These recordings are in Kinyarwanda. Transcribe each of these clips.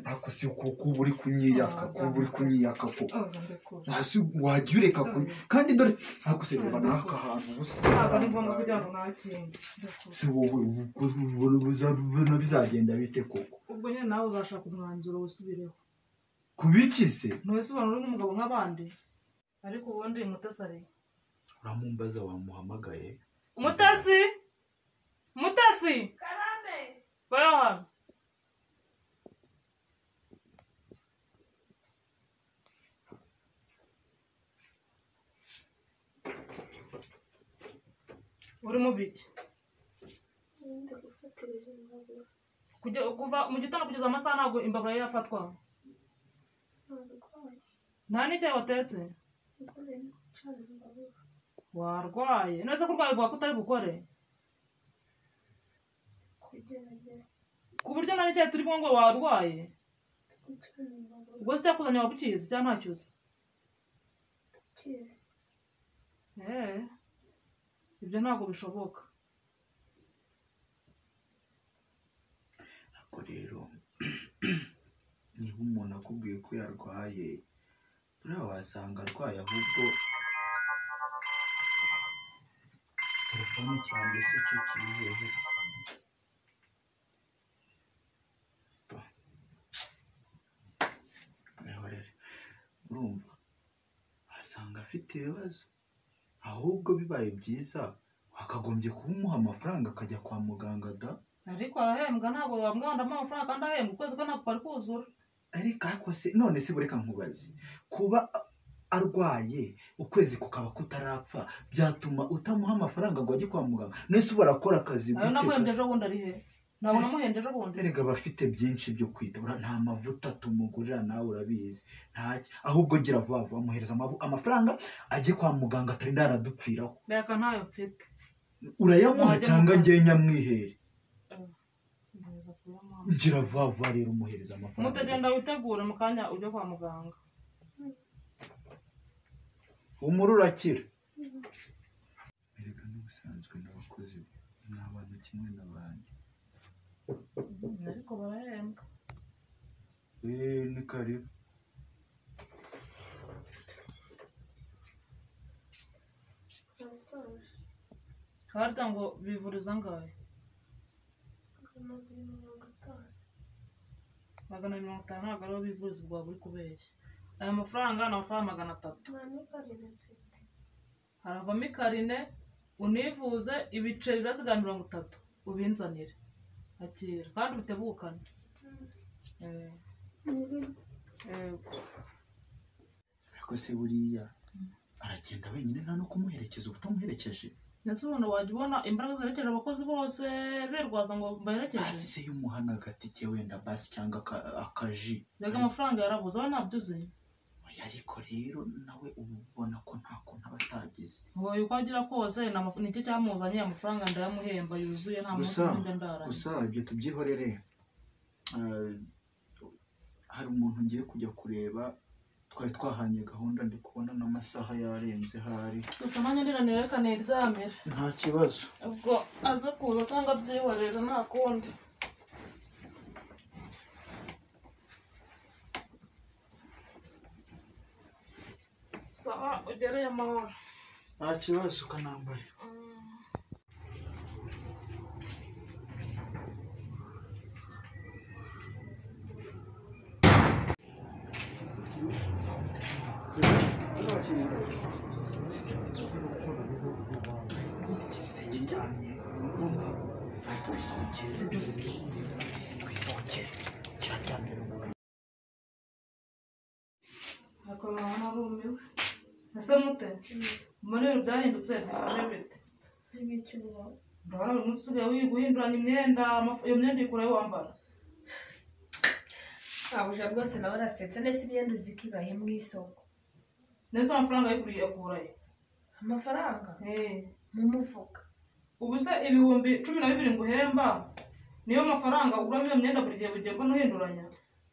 ako si ukukuba uri kunyiyaka kuba uri kunyiyaka ko hasi wajya ureka ku kandi dore ako se reba n'aka hantu ubusa ntabwo ari ngombwa kugira ngo nakinde se wowe bino bizagenda bite koko ubwo nyine nawe uzashaka umwanzuro wisubireho kubiki se ntuwese ubona uri nk'umugabo nk'abandi ariko ubundi mutasi ari uramumbaza wamuhamagaye umutasi umutasi bayaha uri mu biki Nda gufata ibizima kujya kuva mu gitondo kugeza amasaha ntabwo imbabura yari yafatwa ntabwo nta n'icyayi watetse nagore ncana imbabura warwaye neza ko urwaye vuba ko utari bukore kugerageza ku buryo nta n'icyayi turi bunywe ngo warwaye gucana imbabura ubwo se icyakuzanye waba ukizi cyangwa ntacyo uzi ukizi Eee, ibyo ntabwo bishoboka ariko rero niba umuntu akubwiye ko yarwaye buriya wasanga arwaye ahubwo telefone cyane se cyo kiriyeho mwihorere urumva wasanga afite ibibazo ahubwo bibaye byiza wakagombye kumuha amafaranga akajya kwa muganga da ariko arahembwa ntabwo wamwandamo amafaranga kandi ahembwa ukwezi ko ntabwo kwari kuzura ariko ariko se none se bureka nkubaze kuba arwaye ukwezi kukaba kutarapfa byatuma utamuha amafaranga ngo ajye kwa muganga nese ubara akora akazi ayo namuhembye gute ejo bundi ari he ntabwo namuhembye ejo bundi erega aba afite byinshi byo kwitura nta mavuta tumugurira nawe urabizi ntacyo ahubwo gira vuba vuba amuhereza amavu- amafaranga ajye kwa muganga atarinda yaradupfiraho reka ntayo mfite urayamuha Ntajya cyangwa mu kazi. ngewe nyamwihere Ngerageza kuyamuha. gira vuba vuba rero umuhereza amafaranga mutagenda witegure mu kanya ujye kwa muganga umuri urakira erega n'ubusanzwe n'abakozi ni abantu kimwe n'abandi ariko barahembwa Eh, ni karibu nasoje harya ngo bivuriza angahe magana abiri mirongo itanu magana abiri mirongo itanu ntabwo ariho bivuriza ubwo waba uri kubeshya aya mafaranga ni amafaranga magana atatu nta n'ikarine mfite haravamo ikarine univuze ibiceri birazigana mirongo itatu ubinzanire akira kandi ubitegukane Eh, nibibi eh, ariko se buriya aragenda wenyine nta no kumuherekeza uba utamuherekeje mbese ubona wajya ubona imbaraga zerekeje abakozi bose berwaza ngo baherekeje basi y'umuhana agatike wenda basi cyangwa aka- akaji rega amafaranga yarabuze aho ntabyo uzi ariko rero nawe uba ubona ko nta kuntu aba atageze wowe uko agira kose ni amafu- nicyo cyamuzanye amafaranga ndayamuhemba yuzuye nta munsi Gusa- njya ndaranye gusa ibyo tubyihorere Eh, hari umuntu ngiye kujya kureba twari twahanye gahunda ndi kubona n'amasaha yarenze hari gusa nanjye ndiranira reka niryamire nta kibazo ubwo aze kuza cyangwa abyihorere nta kundi sawa ugereye amahoro nta kibazo ukanambaye Mm. igisenge ryamye urumva twisohokere si byo se twisohokere kiraryamye n'umuntu akaba narumiwe ese mute mbona ibintu byahindutse byifashe bite niba icyo ubaho urabona buri munsi usigaye wi- guhinduranya imyenda amafu- iyo myenda uyikurayo wambara ntabuje rwose nawe arasetse nese imyenda uzika ibahe mu isoko ndetse amafaranga yiguriye akurayo amafaranga mu mufuka ubu se ibihumbi cumi na bibiri nguhemba niyo mafaranga uguramo iyo myenda buri gihe bugenda n'uhinduranya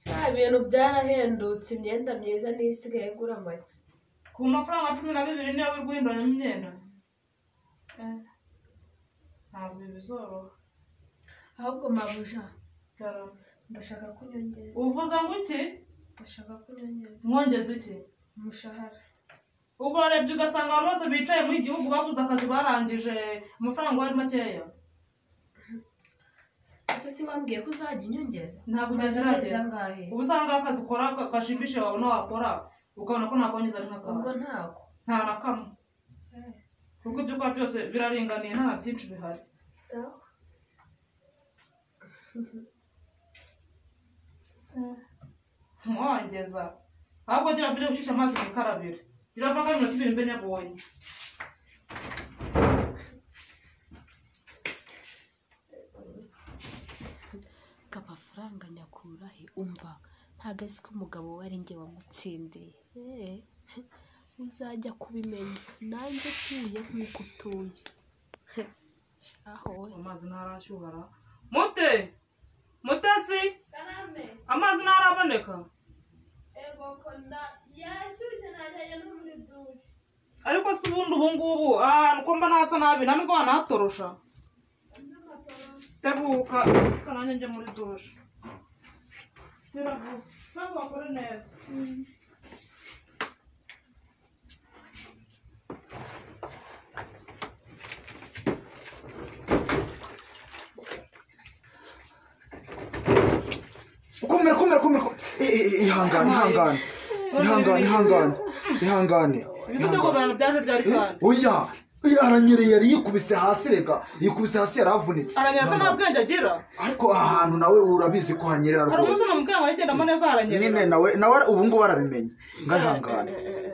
nta bintu byarahendutse imyenda myiza niyo isigaye igura make ku mafaranga cumi na bibiri niyo uri guhinduranyamo imyenda Eh, ntabwo ibi bizoroha ahubwo mabuja byaramba ndashaka ko unyongeza uvuza ngo iki ndashaka ko unyongeza mwongeze iki umushahara ubwo urebye ugasanga abantu bose bicaye muri igihugu babuze akazi barangije amafaranga wari makeya ese si wambwiye ko uzajya unyongeza ntabwo ugeze umaze amezi iragera angahe ubu usanga akazi ukora ka- gashimisha wabona wakora ukabona ko nakongeza ari ubwo nk'akawe ntabwo nta na kamwe Eh, kuko ibyo ukora byose biraringaniye nta na byinshi bihari sawa ntiwangeza ahubwo gira vire ushyushye amazi mu ikarabiro gira vaka minota ibiri mbe nyabonye amafaranga nyakura he umva ntabwo azi ko umugabo we ari njye wamutsindiye Eh, uzajya kubimenya nanjye utuye nk'uko utuye Heh, shaho we amazi ntarashyuhara mute mutesi karame amazi ntaraboneka ego konda yashyushye ntajyanye no muri dushe ariko se ubundi ubu ngubu ahantu ko mba nasa nabi nta nubwo wanahatorosha tebuka reka nanjye njye muri dushe tera vuba ntabwo wakore neza ukomera komera komera komera. Eh, eh, eh, ihangane ihangane ihangane ihangane ihangane ibintu byo ihangane kuganira byaje ryari kandi oya oya, aranyereye yari yikubise hasi rega yikubise hasi yaravunitse aranyasa nta bwenge agira ariko aha hantu nawe urabizi ko hanyerera hari rwose umunsi namubwira ngo ayigendamo neza haranyerera nyine nawe nawe ubu ngubu arabimenye nga ihangane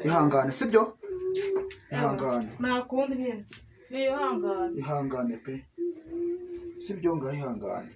ihangane sibyo ihangane nta kundi nyine niyihangane ihangane pe sibyo nga ihangane